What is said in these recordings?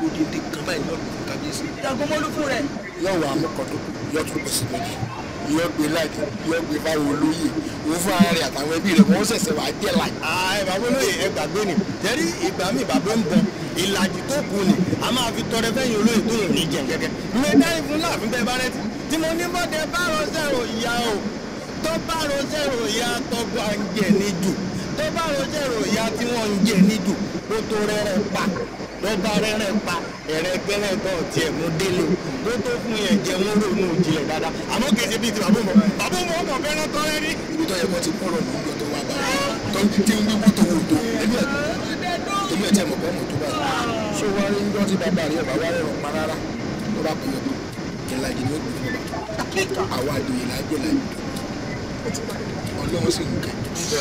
odindi kan báyìí ní ọ̀gbìn kábíyèsí. jagunmólú fún rẹ. yóò wá amúkọ̀dọ̀ yóò tún pèsè méjì yóò gbé láti yóò gbé fáwọn olóyè òun fún ara rẹ̀ àtàwọn ẹbí rẹ̀ wọ́n ṣẹ̀ṣẹ̀ wá jẹ́ láì. ẹ bàbá olóyè ẹ gbàgbé ni jẹ́rí ìgbà mi bàbá ń bọ̀ ìlàjì tó kù ni a máa fi tọrẹ fẹ́yìn olóyè tó yàn ní jẹ̀ gẹ́gẹ́. ìwé dáhìn fún láàfin bẹ́ẹ̀ bá rẹ ti tí mo ní bọ́dẹ bá rọ sẹ́rò ìyá o tó bá rọ sẹ́rò ìyá tó bá ń jẹ níjù tó bá rọ sẹ́rò ìyá tí wọ́n ń jẹ níjù kó tó rẹ́rẹ́ pa ló bá rẹ́rẹ́ pa ẹ̀rẹ́ gbẹ́rẹ́ tó tiẹ̀ mú délé tó tó fún yẹn jẹ mú ronú ìjìnlẹ̀ dáadáa àmọ́ kì í ṣe bíi ti bàbá mọ̀ bàbá mọ̀ ọmọ fẹ́ràn tọ́rẹ́ rí. ibi tó yẹ kó ti kọ́rọ̀ ní ìjọ tó wá bá tó ń tí ń wíwú tó wò tó ẹbí ẹ̀ ẹbí ẹ̀ tí ẹ̀ mọ̀ pé ọmọ tó bá yẹ. ṣé wàá rí ńjọ́ tí bàbá rẹ̀ bá wá rẹ̀ pa rárá ló bá pè é pé ìlàjì ni ó gbé fún bàbá àwa àdìyẹ lájẹ lájẹ ọlọ́run sì ń kẹ́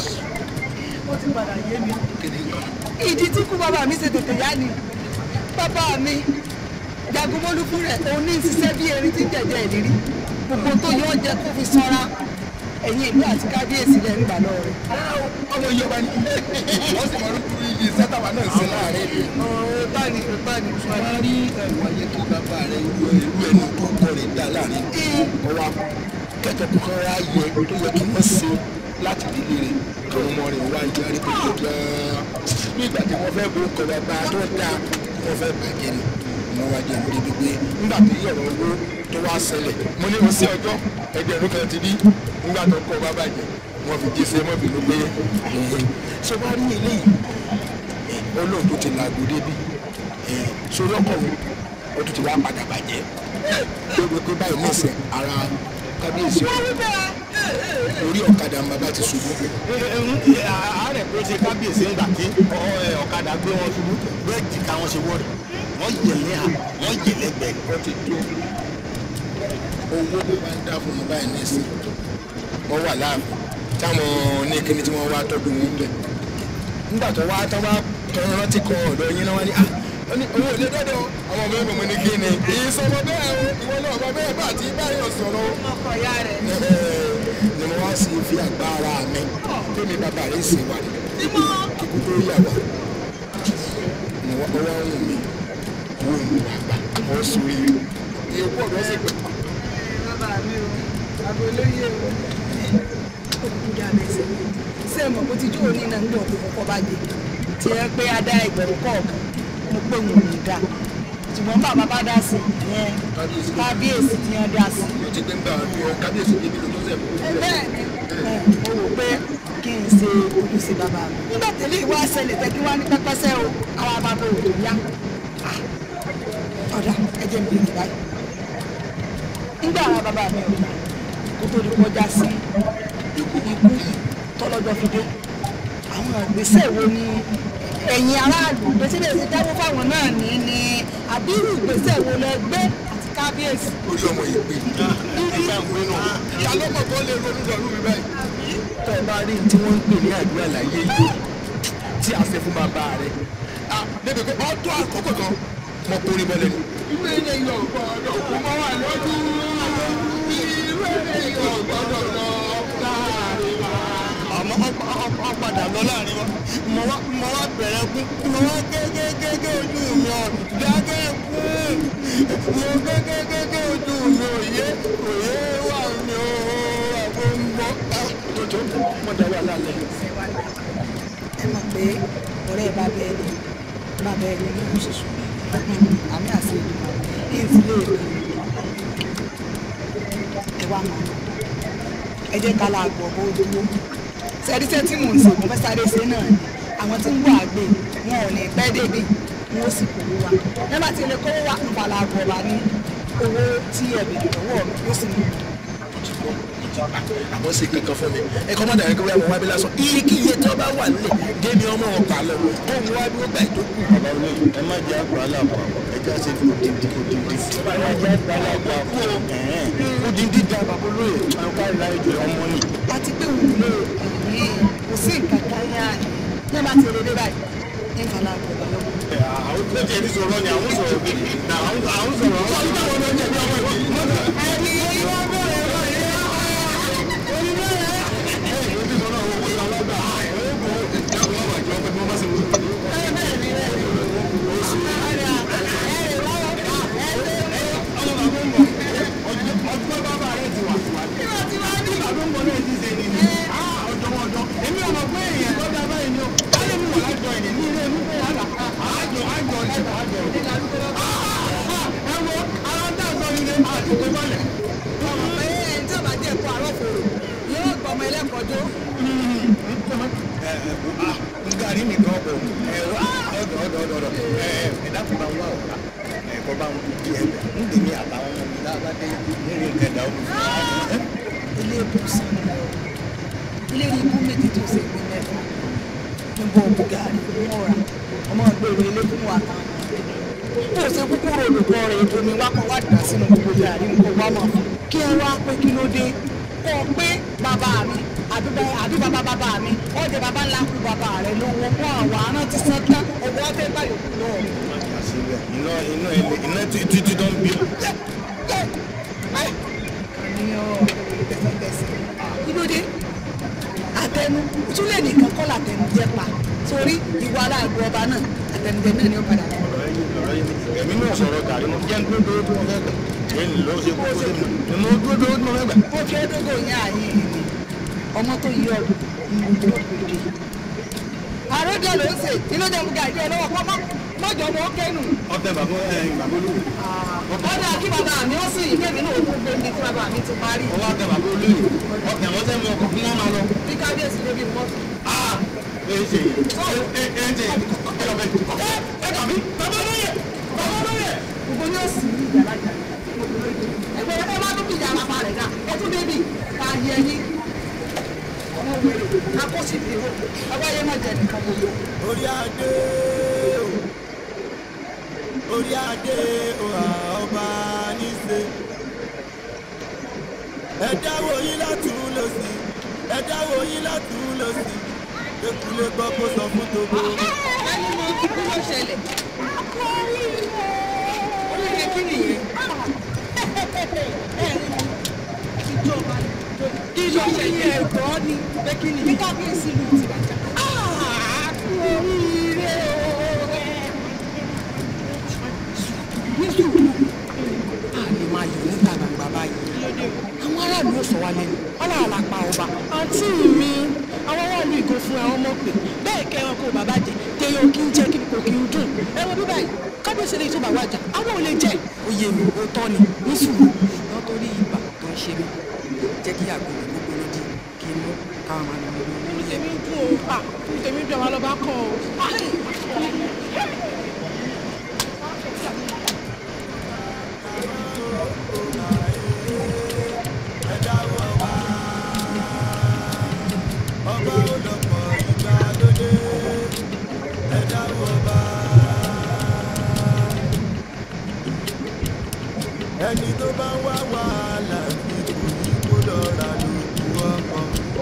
ó ti padà yé mi. kéde nǹkan. ìdí tí kú bàbá mi ṣe tètè yá ni bàbá mi jagunmólú fún rẹ òun ní ṣiṣẹ́ bí erin tí ń jẹ̀jẹ̀ ìrírí gbogbo tó yọ ọ́ jẹ kó fi sanra ẹ̀yìn ìlú àti kábíyèsí lẹ́ ń gbà lọ rẹ̀. ọmọ ìjọba ni wọ́n sì mọ̀ lókùrú ibi sátàwá náà sí láàrin ìlú. báni báni wọ́n rí ẹ̀wọ̀n yẹ kí bàbá rẹ̀ ìlú ẹnu tó kọ́ rẹ̀ dá láàrin ọwọ́ kẹ́kẹ́ kọ́kọ́ rá yẹ tó yẹ kí wọ́n ṣe láti délé rẹ̀ káwọn ọmọ rẹ̀ wá ń jẹ́ kó tó gan-an ní ìgbà tí wọ́n fẹ́ bó kọ́ bàbá tó dáa wọ́n fẹ́ bàjẹ́ ni wọ́n wá jẹ́ níbi gbígbé nígbà tí ọ̀rọ̀ owó tó wá ṣẹlẹ̀ mo ní wọ́n sí ọjọ́ ẹgbẹ̀rún kan ti bí nígbà tó kọ́ bá bàjẹ́ wọ́n fi jíṣẹ́ mọ́ bínú pé ṣé wàá rí eléyìí olóhùn tó ti làgò débi sórí ọkọ̀ wọn ó tún ti wá padà bàjẹ́ lórí pé báyìí ní ìsẹ̀ ara kábíyèsí orí ọ̀kadà ń bàbá ti ṣubú. àárẹ̀ pé ó ṣe kábíyèsí ńgbà tí ọ̀kadà gbé wọn ṣubú bẹ́ẹ̀ jìkà wọn ṣe wọ́ọ̀rẹ̀ wọ́n yẹlẹ́ à wọ́n yẹlẹ́ gbẹ̀ẹ́. wọ́n ti tó owó tó bá ń dá fún wọn báyìí ní ìsìn wọ́n wà láàbù táwọn ní kíni tí wọ́n wá tọ́jú wọn bẹ̀. nígbà tó wá tó wá tó rántí kan ọ̀dọ̀ yín náà wá ní à wọ́n ní owó ilé dọ́dọ̀ àwọn ọmọ ẹgbẹ̀mọ ní kíni. ìsọmọ bẹ́ẹ̀ o ìwọ náà ọmọ bẹ́ẹ̀ bá àti báyọ̀ sọ̀rọ̀ o. ọkọ̀ ya rẹ̀. ni mo wá sí fi agbára mi tómi bàbá rẹ̀ sì wà ní kíkú tó yà wá. ni wọ́n wá ń wù mí wọ́n ń wà gbà wọ́n sọ yìí. ìyókù ọ̀dọ́ sì pẹ̀. bàbá mi o àbólóyè o olùkúdà mẹsẹ̀ ṣé ẹ mọ̀ bó ti jó òní náà ń gbọ̀ kó kọ́kọ́ bá dé tí ẹ pé a dá ẹgbẹ̀rún kọ̀ọ̀kan mo pé wọn ò ní dá ṣùgbọ́n bàbá bá dá sí ìyẹn kábíyèsí tí wọ́n dá sí. mo ti gbé ń bá ọ kábíyèsí débi ló tó sẹ̀ fún. ẹ bẹ́ẹ̀ ni ẹ, mo rò pé kí n ṣe ojúṣe bàbá mi. nígbà tẹ́lẹ̀ ìwà ṣẹlẹ̀ tẹ́ kí wá ní pẹ́pẹ́sẹ́ o àwọn bàbá òde yá Ah, ọ̀dà ẹ̀jẹ̀ mi bìrì báyìí. nígbà àwọn bàbá mi ò gbà kó tó di kọjá sí ikú tọ́lọ́jọ́ fi dé àwọn ìgbésẹ̀ wo ni ẹ̀yin aráàlú gbèsè lè ṣe dáwọ́ fáwọn náà ní ní àbírú ìgbésẹ̀ wo lẹ gbé àti kábíyèsí. orí ọmọ yìí pé ìyá lọ́mọ tó lè ronú lọ́rùú mi báyìí. tó o bá rí tí wọ́n ń pè ní àdúrà láyé yìí tí a ṣe fún bàbá rẹ̀ débi pé ọ tó àkókò kan mo kórè bọ́lẹ̀ ni. ìwé ilé yọ̀ gbọ́dọ̀ kó mọ́ wà lọ́dún ìwé ilé yọ̀ gbọ́dọ̀ lọ láàrin wa. àmọ́ ọ padà lọ láàrin wa mo wá mo wá bẹ̀rẹ̀ kú mo wá gégégégé ojú mi ọ̀ dákẹ́ kú mo gégégégé ojú mi òye òye wà mí o àgbo ń bọ́. jọjọ mo dá wà lálẹ́. ẹ mọ̀ pé ọ̀rẹ́ bàbá ẹni bàbá ẹni ní oṣù sùn àmì àti ìdìbò ní ìdílé ìlú ẹ wá mọ̀ ẹ jẹ́ ká láàgbọ̀ bó dúró sẹ́díṣẹ́ tí mò ń sè mo fẹ́ sáré ṣe náà ni àwọn tí ń wọ àgbè wọn ò ní pẹ́ débi wọn ó sì kówó wa nígbà tí ilé kówó wa ń falà àgbọ̀ wa ní owó tí ẹ̀bì lọ́wọ́ mi yóò sì mú àmọ́ sí kankan fún mi ẹ kọ́ mọ́tà yẹn kí wọ́n wá bí lásán iye kí iye tí wọ́n bá wà nílẹ̀ débi ọmọ ọ̀pá lọ kó ń wá bí ó gbà ètò kù. bàbá olóyè ẹ má jẹ́ àpò aláàpọ̀ ẹ jẹ́ àṣẹ òdìdí òdìdí. ẹ má jẹ́ àpò aláàpọ̀ òdìdí da bàbá olóyè àwọn kárí láyé jọ ọmọ ni. àti pé òun lè yí kò sí nǹkan kan yá ní bá ti rere báyìí ní nǹkan àgbọ̀ lọ́wọ́. àwọn tó jẹ́ ní sọ̀rọ̀ ni àwọn sọ̀rọ̀ bí àwọn sọ̀rọ̀ àwọn sọ̀rọ̀ àwọn ọmọ jẹ̀bi ọmọ yìí. ẹ tó. gàrí nìkan bọ̀ ẹ ọ̀dọ̀ ọ̀dọ̀ ọ̀dọ̀ ọ̀dọ̀ ẹ ẹ dákun bá ń wá ọ̀la ẹ kọ́ bá ń kú díẹ̀ bẹ̀ ń dèmi àtàwọn ọmọ mi lábá dé nínú ìkẹdà omi fún wa. ilé ìbùsùn ni ọ ilé ìbú méjì tó ṣe gbé mẹ́fà níbo bugari mọ́ra ọmọ ìgbèrò ilé fún wa kan bó ṣe kúkúrò olùkọ́ rẹ̀ ètò mi wá kọ́ wá dà sínú gbogbo gàrí nǹkan wá mọ̀ kí ẹ wá pé kí ló dé kọ́ ọ pé bàbá mi àbí bá- àbí bàbá bàbá mi ọ̀dẹ̀ bàbá ńlá kú bàbá rẹ̀ lówó fún àwọn arántí sẹ́tán ọwọ́ ọ̀tẹ̀ báyìí kú lọ́wọ́ mi. iná iná ilé iná títí tó ń bí. àníyàn tẹsẹtẹsẹ kí ló dé àtẹnu túlẹ̀ nìkan kọ́ làtẹnu jẹ́ pa torí ìwà aláàbò ọba náà àtẹnudẹ náà ni ó padà wọ́n. èmi náà sọ̀rọ̀ gàrí mo jẹ́ dúró dúró tí mo fẹ́ gbà èyí ló ṣe kókó sí mi ni mo dúró dúró tí mo fẹ́ gbà. ó kéré dógò yẹn àyè ìní ọmọ tó yí ọdún ìlú tó gbèdé. àròjọ ló ń sè inú jẹ́ fúgà ìdí ọlọ́wọ́ kọ́ mọ́jọ́ mọ́ kẹ́nu. ọtẹ bàbá ẹ bàbá olóyè ọ̀dà kí bàbá mi ó sì ìkémi náà ó tún gbé mi tí bàbá mi ti parí. ọwọ́ ọtẹ bàbá olóyè ọtẹ àwọn sẹ́mi ọkọ̀ fún wọn máa lọ. bí kábíyèsí débi mọ́tò. ẹ ṣe ẹ ẹ ẹ ṣe ẹ lọ bẹ ẹ ẹ kàbí bàbá olóyè bàbá olóyè. gbogbo ní òsì ní ìjà lájà ẹgbẹ́ ẹ má tún kìjà àlàfà rẹ̀ dà ẹ tún débi ká yẹ yín ọmọ wẹ̀rẹ̀ akọ́sí fi hó ọba yẹn má jẹ nìkan gbogbo. orí adé o orí adé o ọba níṣe ẹ dáwọ́ yín látún lọ sí ẹ dáwọ́ yín látún lọ sí ekulé gbọ́ kó sọ fún togo ẹni mọ kíkú ló ṣẹlẹ̀. oríire kí nìyẹn. ìjọba ìjọba yẹn ẹ̀gbọ́ ni pé kí ni. bí kábíyèsí lù ti bàjá. oríire o. ní sùúrù a lè máa yọ̀ níta gbangba báyìí. àwọn aráàlú ò sọ wá lẹ́nu ọlọ́run la pa ọba. àǹtí mi àwọn aráàlú ìgò fún àwọn ọmọ pè bẹ́ẹ̀ kẹ́ ẹran kó bàbá jẹ téèyàn kí ń jẹ́ kí kò kí ń dùn ẹ wo bí báyìí kábíyèsí lè tó bá wájà àwọn ò lè jẹ oyè mi ò tọ́ ni ní sùúrù lọ́ torí ibà tó ń ṣe mí jẹ́ kí àgbèrè gbogbo ló di kí n mú káwọn máa lọ lórí. tèmi dùn ó à tèmi dùn àwọn lọ́ba kọ́ ọ. ọba olọ́pọ̀ ìgbàlódé ẹ dáwọ́ ọba. ẹni tó bá ń wá wàhálà ní kò ní kó lọ ra lójú ọkọ.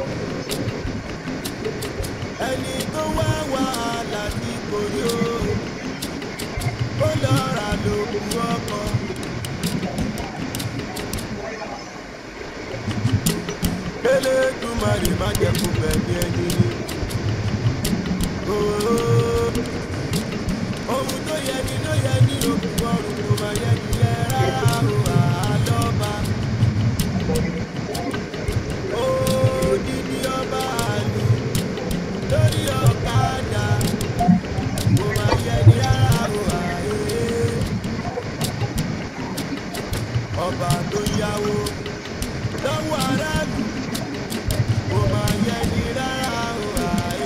ẹni tó wá wàhálà ní kò ní o kó lọ ra lójú ọkọ. Elédùmarè má jẹ́ kó gbẹ̀mí ẹni ní. Ooo. Ohun tó yẹ ni ló yẹ ní òkú ọrùn kò má yẹ ni yẹ rárá o àlọ́ba. Odidi ọba àlù lórí ọ̀kadà kò má yẹ ni rárá o àyè. Ọba tó yáwó lọ́wọ́ aráàlú kò má yẹ ni rárá o àyè.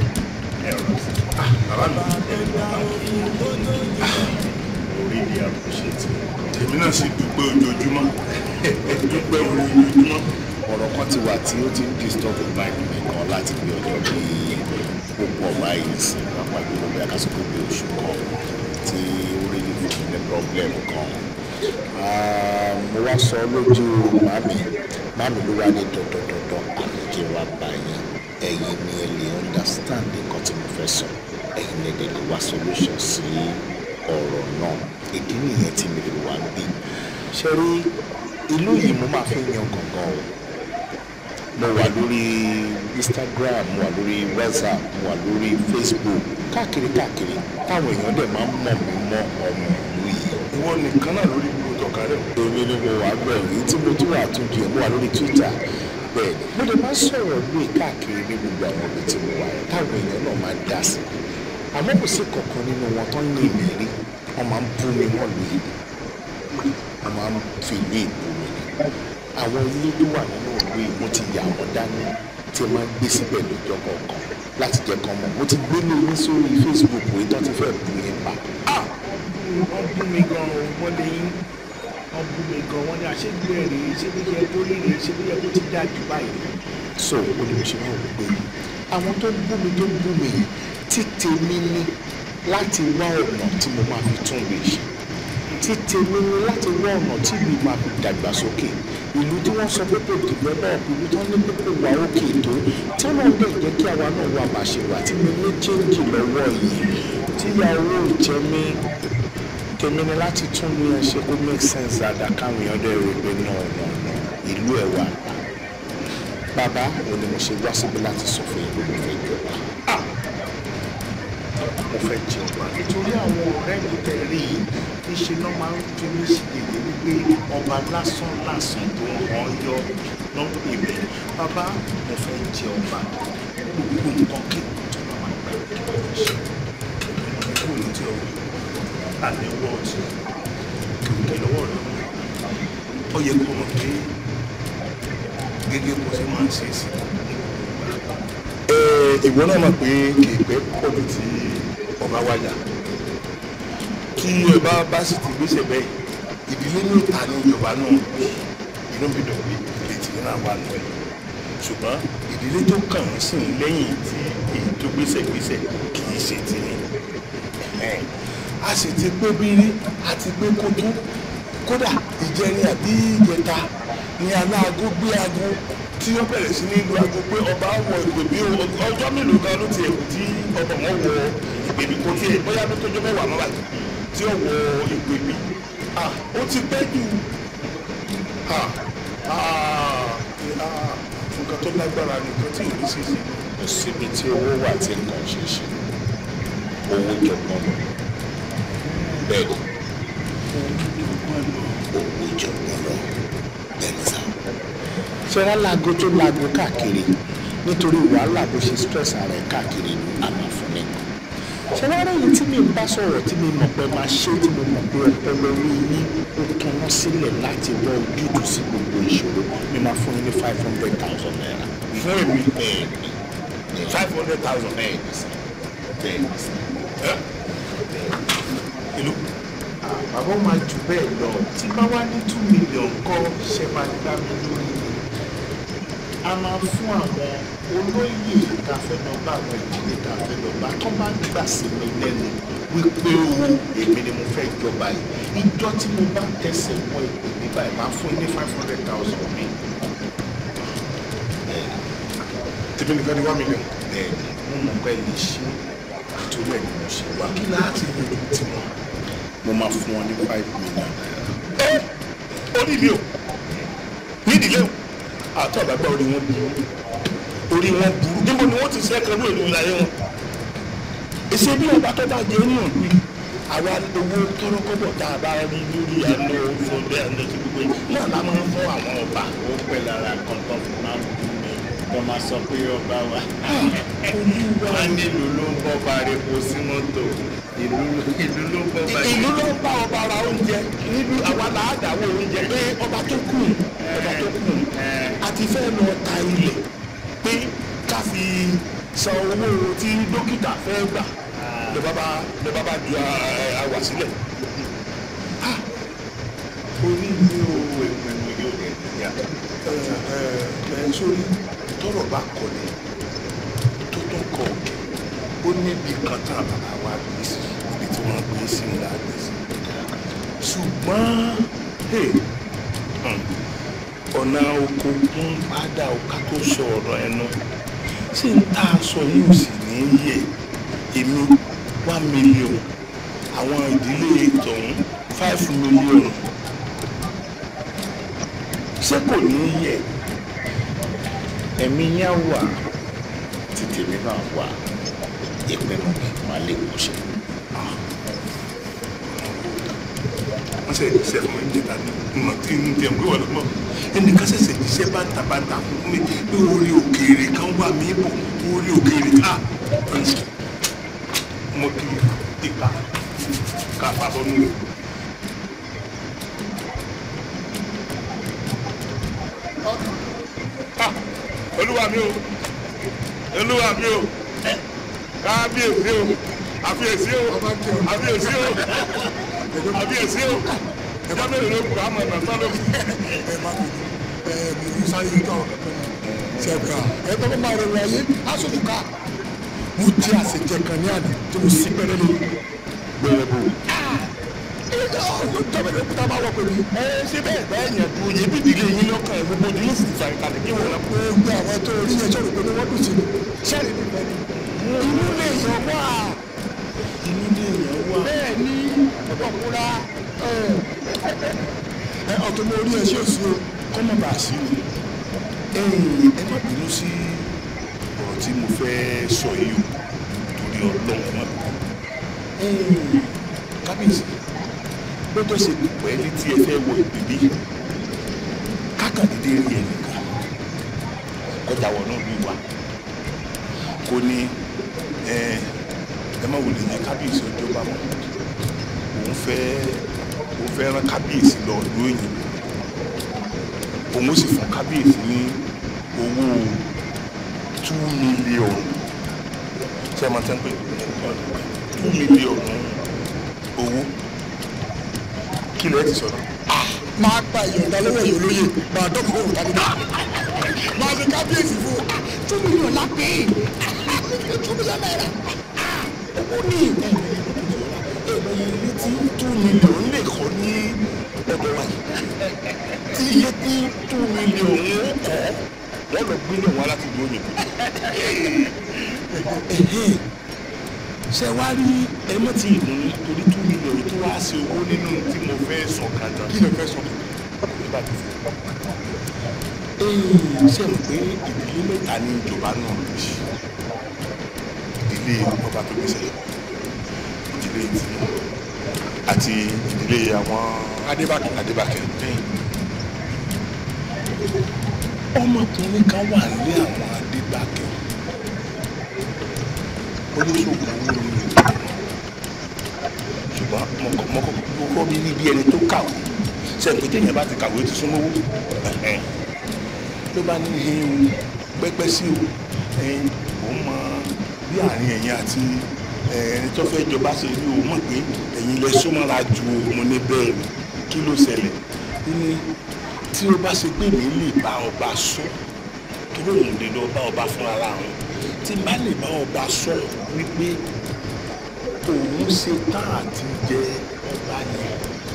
Ọba tó yáwó fún kó tó yẹ. orí ni appreciate èmi náà sì dúpẹ́ ojoojúmọ́ dúpẹ́ orí ojoojúmọ́ ọ̀rọ̀ kan ti wà tí ó ti ń disturb mind mi kan láti bí ọjọ́ bíi púpọ̀ báyìí sí pápá ìlú bí akásùkò bí oṣù kan tí ó rí ní fún mi ní problem kan Ah, mo wá sọ lójú màmí màmí ló wá ní dandandandan àmì kí n wá bá yín ẹ̀yin ni ẹ lè understand nǹkan tí mo fẹ́ sọ ẹ̀yin ni ẹ lè wá solution sí ọ̀rọ̀ náà ìdí nìyẹn tí mi lè wá ń bí ṣe rí ìlú yìí mo máa fi yan gangan o mo wà lórí instagram mo wà lórí whatsapp mo wà lórí facebook káàkiri káàkiri táwọn èèyàn dẹ̀ máa ń mọ̀ mí mọ́ ọmọ ìlú yìí ìwọ nìkan náà lórí gbogbo tọ̀ka rẹ̀ èmi ni mo wà bẹ́ẹ̀ èyí tí mo tún wà tún di ẹ̀ mo wà lórí twitter bẹ́ẹ̀ ni mo lè máa sọ̀rọ̀ lóye káàkiri ní gbogbo àwọn ibi tí mo wà yẹn táwọn èèyàn náà máa dá sí àmọ́ kò sí kankan nínú wọn tó ń yìn mí rí wọ́n máa ń bú mi wọ́n lu ìlú wọ́n máa ń fi ìlú ìbú mi ni àwọn ilé tó wà nínú ìlú yìí mo ti yà wọ́n dání tí ẹ máa ń gbé síbẹ̀ lọ́jọ́ kọ̀ọ̀kan láti jẹ́ kán mọ̀ mo ti gbé ní yín sórí Facebook yìí tó ti fẹ́ bù yín pa. Ah! wọ́n bú mi gan o wọ́n lè yín wọ́n bú mi gan wọ́n ní àṣegbè rèé ṣé bí yẹ kó rí rèé ṣé bí yẹ kó ti dá jù báyìí. so ó ní mo ṣe máa wò pé àwọn tó bú mi tó bú mi yìí tí tèmi ní láti wá ọ̀nà tí mo máa fi tún lè ṣe tí tèmi ní láti wá ọ̀nà tí mi máa fi dàgbàsókè ìlú tí wọ́n sọ pé kò dìbò náà ìlú tí wọ́n ní pé kò wá òkè tó tí wọ́n dẹ̀ jẹ́ kí àwa náà wà bàṣẹ wà tí mo ní chéńjì lọ́wọ́ yìí tíyàwó ìjẹ́ mi tèmi ní láti tún ní ẹ ṣe kó make sense dáadáa káwọn èèyàn dẹ̀ rí pé náà náà náà ìlú ẹ̀ wà pa bàbá òun ni mo ṣe wá síbi láti sọ fún yín pé mo fẹ́ jọba Ah! mo fẹ́ jọba nítorí àwọn ọ̀rẹ́ mi tẹ̀ rí i níṣẹ́ náà máa ń fi mí sí gègé wípé ọba lásán lásán tó ń hàn yọ ló ń pè mí bàbá mo fẹ́ jẹ ọba gbogbo nǹkan kéèkó tó bá máa gbà kí wọ́n fi ṣe kúrò ní tí ọ̀rọ̀ àní wọ́ọ̀tì kìkì lọ́wọ́ rẹ̀ ó yẹ kó mọ̀ pé gẹ́gẹ́ bó ṣe máa ń ṣe sí ìwọ náà mọ̀ pé kì í pẹ́ pọ̀jù tí ọba wájà tí ọba bá sì ti gbéṣẹ̀ bẹ́ẹ̀ ìdílé ní ìta ní ìjọba náà bí inú mi dùn pé ìdílé tí náà wà nù ẹ̀ ṣùgbọ́n ìdílé tó kàn ń sìn lẹ́yìn tí èyí tó gbéṣẹ̀ gbéṣẹ̀ kì í ṣe ti ní a sì ti pé bírí a ti pé kótó kódà ìjẹrin àbí ìjẹta ni aláàgó gbé aago tí ó bẹ̀rẹ̀ sí ní lu aago pé ọba wọ ìpèbí ọjọ́ mélòó gan ló ti ẹ̀kú tí ọba wọn wọ ìpèbí kò tí ẹ̀ bóyá ló tójọ́ mẹ́wàá mọ́ báyìí tí ó wọ ìpèbí ah ó ti pẹ́ jù ah ah ah nǹkan tó lágbára nìkan tí ìlú sì ṣe kò síbi tí owó wà tí nǹkan ṣe ṣe owó jọgbọ́n lọ bẹ́ẹ̀ ni owó jọgbọ́n lọ bẹ́ẹ̀ ni sá. ṣé wàá láago tó láago káàkiri nítorí wàhálà bó ṣe stress ara ẹ̀ káàkiri àmọ́ fún mi. ṣé wàá rí èyí tí mi ń bá sọ̀rọ̀ tí mi mọ̀ pé máa ṣe tí mo mọ̀ pé ọpọlọ orí yín ó tanná sílẹ̀ láti wọ ojútùú sí gbogbo ìṣòro mi máa fún yín ní five hundred thousand naira. fún èmi bẹ́ẹ̀ ni five hundred thousand bẹ́ẹ̀ ni sá bẹ́ẹ̀ ni sá. ìlú bàbá ó máa jù bẹ́ẹ̀ lọ tí bá wá ní two million kọ́ ṣe máa gbá mi lórí ni a máa fún àwọn olóyè tá a fẹ́ lọ bá àwọn ìdílé tá a fẹ́ lọ bá tó bá gbà sí mi lẹ́nu wípé o èmi ni mo fẹ́ jọba yìí ìjọ tí mo bá tẹsẹ̀ wọ ìpè mi báyìí máa fún yín ní five hundred thousand mi. tèmi nìkan ni one million. bẹ́ẹ̀ ni mo mọ̀ pé lè ṣe àtúrò ẹ̀ ni mo ṣe wá kí láti yanjú tiwọn. mo máa fún wọn ní five million naira. ẹ orí mi o nídìílé o àtọ́ àgbàgbà orí wọn burú orí wọn burú níbo ni wọ́n ti ṣe ẹ̀kan lóòlù ìlàyé wọn. èsì bí ọba tó bá jẹ nínú ìlú àwa owó tọrọkọ́bọ̀ tá a bá rí lórí àná fúnbẹ àná tí gbogbo yìí náà la máa ń fún àwọn ọba. ó pẹ́ lára kankan fún máa ń bú mi wọ́n máa sọ pé ọba wa wọ́n nílùú ló ń bọ́ ba repo sí mọ́tò ìlú ìlú ló ń bọ́ ba ìlú ló ń bá ọba ra oúnjẹ nílùú àwa là á dàwọ́ oúnjẹ pé ọba tó kù ọba tó kù àti fẹ́ lọ ta ilẹ̀ pé ká fi san owó tí dókítà fẹ́ gbà lọ bá bá lọ bá bá ju àwà sílẹ̀. orí mi ò ìpinnu yóò lè yá. ẹ ẹ ẹ sórí tọrọ bá kọlẹ tó tún kọ òkè ó níbi kan tán bàbá wa gbé sí ibi tí wọ́n gbé sí ńlá gbé sí ṣùgbọ́n hey, hmm, ọ̀nà oko ń padà ọ̀ká tó sọ ọ̀rọ̀ ẹnu ṣé n tá a sọ yìí ò sì ní í yẹ èmi one million àwọn ìdílé tọ̀hún five million ṣé kò ní í yẹ ẹ̀mí yẹn wà títí mi náà wà ìpinnu mi máa lè kó ṣe. wọ́n ṣe ìṣẹ́ fún mi níta ní ọmọ tí ń jẹun pé wọ́n lọ́mọ ẹnìkan ṣẹ̀ṣẹ̀ jíṣẹ́ bàtàbàtà fún mi pé orí òkèèrè kan wà mí bọ̀ orí òkèèrè ká mo kì í ìka ká pàbọ̀ nù. olúwa mi o olúwa mi o kábíyèsí o àfiyèsí o àfiyèsí o àfiyèsí o ẹjọ́ mélòó ló kù àmọ́ ẹ̀nà tán ló kù. ẹ má bínú ẹ mo ń sáré tó àwọn kankan náà ṣẹ̀ka ẹ tọ́ máa rẹ̀ wọ̀ ayé aṣojú ká mo jẹ́ àṣejẹ kan ní àná tí mo sí pẹ́rẹ́ lórí. gbẹrẹ bò. tọ́bẹ̀rẹ̀ kúta máa wọ̀ pẹ̀lú. ẹ ṣé bẹ́ẹ̀ bẹ́ẹ̀ yẹn dùn yẹn bí ìdílé yín lọ́kàn ẹ̀ gbogbo ìdílé sì ti fà ìkàlẹ̀ kí wọ́n lọ. gbogbo àwọn tó rí yẹn sọ̀rọ̀ pé wọ́n dùn sí mi sẹ́ẹ̀rì mi fẹ́ ni. inú lè yàn wá. inú lè yàn wá. bẹ́ẹ̀ ni ọ̀pọ̀kúra ẹ ọ̀tún mo rí ẹ ṣé òsì o. kọ́mọ̀ bá a sí o ẹ má bínú sí ọ̀rọ̀ tí mo fẹ́ sọ yìí o torí ọlọ́run má bínú. kábíyèsí bó tó ṣe pẹ́ létí ẹ fẹ́ wọ ìbíbí kákàndínlẹ́ rí ẹ nìkan kọjá wọ náà bí wà kò ní ẹ ẹ má wòlé yẹn kábíyèsí ọjọ́ bá wọn òun fẹ́ òun fẹ́ rán kábíyèsí lọ lóyìn òun ó sì fún kábíyèsí ní owó two million ṣé ẹ máa tẹ́ ń pè two million owó kí lẹ́ẹ̀ ti sọ̀rọ̀. máa gba ìyọ̀ǹda lọ́wọ́ yìí olóye máa dọ́kun òun tàbí náà máa ṣe kábíyèsí fún un two million lápè two million naira owó ní èèmọ̀ ilé tí two million lè kọ́ ní ọ̀dọ̀ wa tí iye tí two million ń kọ́ wọ́n lọ gbé lẹ́wọ̀n láti ìlú òyìnbó. ṣe wá rí ẹmọ tí ìlú torí two million yìí tó wá sí owó nínú tí mo fẹ́ sọ kàdà. kí ló fẹ́ sọ ṣe mọ̀ pé ìdílé mẹ́ta ní ìjọba náà ló ṣe ìdílé ọba tó gbèsè ìdílé tí àti ìdílé àwọn adébákẹ́ adébákẹ́ ọmọkùnrin kan wà nílé àwọn adébákẹ́ oníṣòwò owó ni ṣùgbọ́n mo kọ́kọ́ bí níbi ẹni tó kàwé sẹ́yìn pé téèyàn bá ti kàwé ti súnmọ́ owó ló bá ní ihun pẹ́pẹ́ sí o òun mọ bí àárín ẹ̀yìn àti ẹni tó fẹ́ jọba ṣe rí o mọ̀ pé ẹ̀yin lẹ súnmọ́ra ju mo ní bẹ́ẹ̀ ni kí ló ṣẹlẹ̀ ní tí ó bá ṣe pé mi lè bá ọba sọ tó lóun lè lọ bá ọba fúnra ra àwọn tí n bá lè bá ọba sọ wípé òun ṣe tán àti jẹ ọba yẹn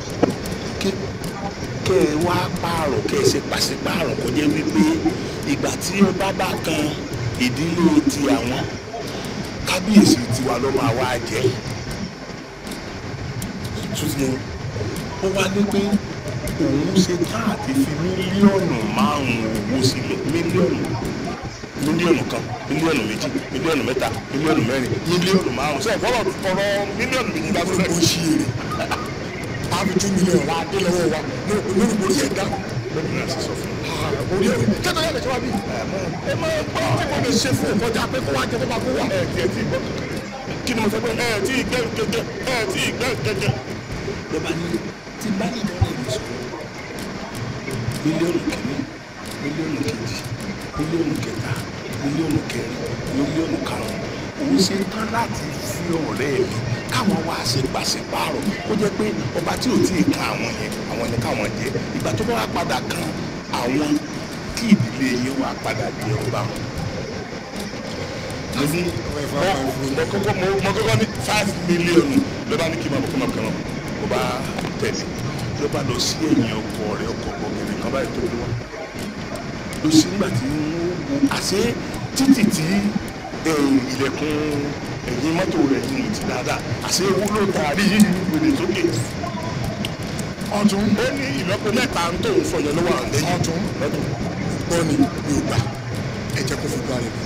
kẹ ẹ wá pààrọ̀ kẹ ẹ ṣe pàṣípààrọ̀ kó jẹ́ wípé ìgbà tí ọba bá kan ìdílé ti àwọn kábíyèsí tiwa ló máa wá jẹ tuntun ó wá ní pé òun ṣe tán àti fi mílíọ̀nù márùn-ún owó sílẹ̀ mílíọ̀nù mílíọ̀nù kan mílíọ̀nù méjì mílíọ̀nù mẹ́ta mílíọ̀nù mẹ́rin mílíọ̀nù márùn-ún sẹ́yìn fọlọ́ ọ̀rọ̀ mílíọ̀nù méjì bá tún fẹ́. ó ṣí èrè àbí two million ra dé lọ́wọ́ wa lórí orí ẹ̀ dá bẹ́ẹ̀ ni a sì sọ fún un. orí ẹ̀ kẹ́tọ̀ yà lè ṣe wá bí. ẹ máa gbọ́ tí mo lè ṣe fún ọkọjà pé kó wá jẹ kó bá kó wá. ẹ ti ẹ ti gbọ́ kí ni mo sọ pé ẹ ti gbẹ́ kẹ̀kẹ́ ẹ ti gbẹ́ kẹ̀kẹ́. ló bá ní tí bá ní ìdánwò yìí sọ mílíọ̀nù kìíní mílíọ̀nù kejì mílíọ̀nù kẹta mílíọ̀nù kẹrin mílíọ̀nù karùn-ún òun ṣe tán láti fi ọ̀rẹ́ mi káwọn wá ṣe pàṣípààrọ̀ kó jẹ́ pé ọba tí ò tí ì kan àwọn yẹn àwọn ni káwọn jẹ ìgbà tó bá wá padà kan àwọn kí ìdílé yẹn wá padà jẹ ọba wọn. mo ní mo kọ́kọ́ mo kọ́kọ́ ní five million ló bá ní kí n máa bọ̀ kó máa kàn án mo bá tẹ̀lé ló bá lọ sí ẹ̀yìn ọkọ̀ rẹ̀ ọkọ̀ gbọ̀ngàn kan báyìí tó gbé wá lọ sí nígbà tí wọ́n wo àṣé títì tí ilẹ̀kùn ẹ̀yìn mọ́tò rẹ̀ yìí ti dáadáa àṣé ewu ló taari yìí gbèdé sókè. ọ̀tún ó ní ìlọ́po mẹ́ta ń tó ń sọ yẹn lọ́wọ́ àwọn lẹ́yìn. ọ̀tún gbọ́ ni mi ò gbà ẹ jẹ́ kó fi gbọ́ rẹ̀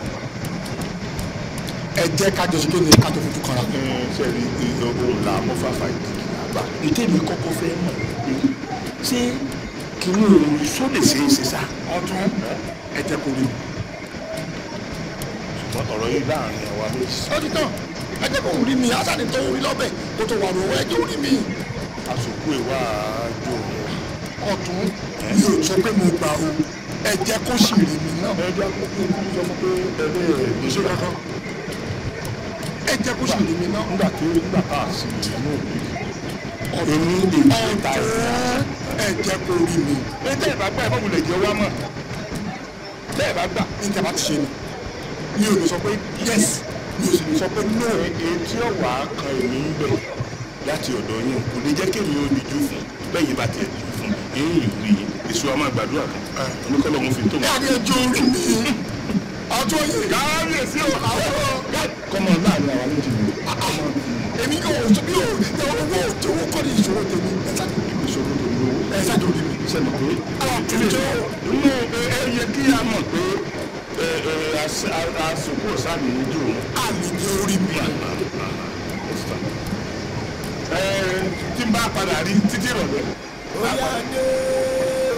ẹ jẹ́ ká jọ sí kí ni ká tó fojú kanra. sẹ́ẹ̀rì ohun là mọ́ fàfà ìdílé àgbà. ìtẹ̀mí kọ́kọ́ fẹ́ mọ̀ pé ṣé kìnìún òun sọ lè ṣe é ṣe sá. ọ̀tún ẹ jẹ́ kó rí mi. ṣùgbọ́n ọ̀rọ̀ yìí láàrin àwa méjì. ó ti tán ẹ jẹ́ kó rí mi aṣáájú tó rí lọ́bẹ̀ kó tó wà lọ́wọ́ ẹ jẹ́ ó rí mi. àsòkú ìwà àjò ọ̀tún mi ò sọ pé mo gbà o ẹ jẹ́ kó sì rí mi náà. ẹ jẹ́ kó kó sọ fún pé ẹni ẹ̀ kò sí kankan ẹ jẹ́ kó sì rí mi náà. nígbà tí nígbà tá a sì inú òbí èmi èmi ta ẹ̀ ẹ jẹ́ kó rí mi. ẹ tẹ́ ẹ̀ bá gbà ẹ̀ fọ́ọ̀mù lè jẹ́ wá mọ̀ tẹ́ ẹ̀ bá gbà ní tẹ́ bá ti ṣe ni mi ò lè sọ pé yes mi ò sì lè sọ pé no. èyí tí ó wà á kan èmi ń bẹ̀ láti ọ̀dọ̀ yín kò lè jẹ́ kémi ó dijú fún bẹ́yìn bá tiẹ̀ dijú fún yín yìí rí yín èso àmọ́ àgbàdua kan oníkọ́lọ́ mo fi tó ní mọ́. àdé ẹjọ́ orí mi ọjọ́ yìí kábíyèsí o kọ́mọ láàrin àwọn méjì ni èmi yóò tó bí yóò owó owó kọ́ ni ìṣòro tèmi ẹ ṣáàjú ìṣòro tó ní owó ẹ ṣáàjú orí mi. sẹ́ni pé ìjọ inú ẹ yẹ kí a mọ̀ pé ẹ ẹ àsìkò sáàmì ń dùn àlejò orí mi. ẹ tí n bá padà rí títí ìrọ̀lẹ́ orí adé o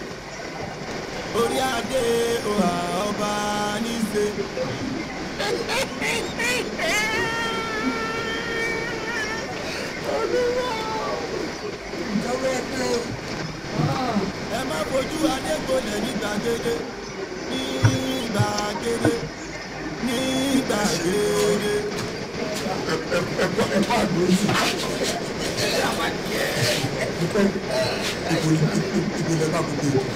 orí adé o à ọba níṣe. ẹ má fojú adé gbolẹ̀ ní gbàgede ní gbàgede ní gbàgede. ẹ̀kọ́ ẹ̀kọ́ àgbò yìí. ìgbìlẹ̀ bá gbogbo ìlú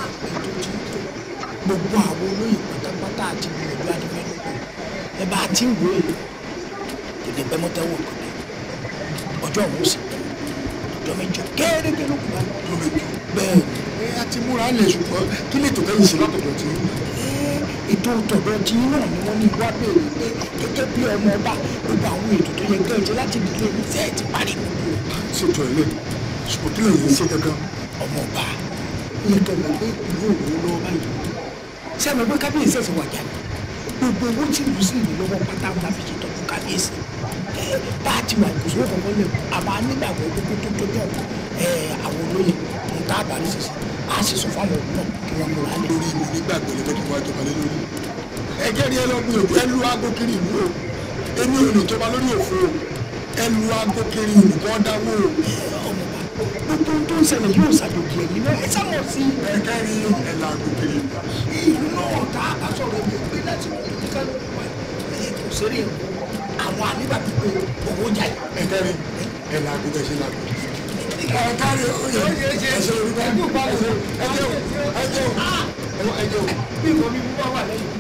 gbogbo àwọn olóyè pátápátá àti gbìyànjú adìmẹ́lòpọ̀ ẹ bá ti ń wòye tètè pẹ́ mọ́tẹ́wọ̀ kò dé ọjọ́ òun sì pẹ́ ọjọ́ mẹ́jọ kéréje ló kù bá tó lè jù. bẹ́ẹ̀ ẹ a ti múra lè ṣùgbọ́n kí lè tó kẹ́yìn sí látọ̀dọ̀ tí. ni ètò tọ̀dọ̀ tí náà ni wọ́n ní wá béèrè pé gẹ́gẹ́ bí ọmọ ọba gbogbo àwọn ètò tó yẹ kẹ́ẹ̀jẹ́ láti dìde ní sẹ́ẹ̀ ti parí gbogbo rẹ̀ ṣètò ẹ̀ lẹ̀ ṣùgbọ́n kí lè yẹn ṣe gangan. ọmọ ọba yẹ kẹ́ẹ̀ pé ìlú òwò lọ́wọ́ báyìí sẹ́mi pé kábíyèsí ẹ̀sìn wàjà ni gbogbo owó tí ìlú sì ní lọ́wọ́ pátá ńlá fi ṣètọ́jú kábíyèsí ẹ bá a ti wà ìkòsó kankan lẹ̀ àmọ́ anígbàgbọ́ gbogbo tó tó jọ ẹ àwọn olóyè ń tá àbá nísinsìnyí á sì sọ fáwọn òun náà kí wọ́n múra lẹ̀. lórí mi nígbàgbọ́ lè fẹ́ kí wọ́n jọba lé lórí. ẹgẹ́ rí ẹ lọ gbìyànjú ẹ lu aago kiri ìlú o èmi ò lè jọba lórí òfo o ẹ lu aago kiri ìlú kọ́ dáwó o. ọmọ bá gbogbo ohun tó ń ṣẹlẹ̀ yóò ṣàjòjì ẹ̀yìn náà ẹ sábọ̀ sí ẹgẹ́ rí ẹ lu aago kiri ìlú. ìlú náà tá a bá sọ̀rọ̀ ẹ̀mí pé láti kó ní kálukú wa ẹ̀ kò séré o àwọn anígbàgbọ́ pé owó jáde. ẹgẹ́ rí ẹ lu aago bẹ́ẹ̀ ṣe lu aago. ẹgẹ́ rí oyè ẹsẹ̀ orúkọ ẹjẹ́ o ẹjẹ́ o ẹjẹ́ o ẹjẹ́ o. bí nǹkan mímú bá wà lẹ́yìn.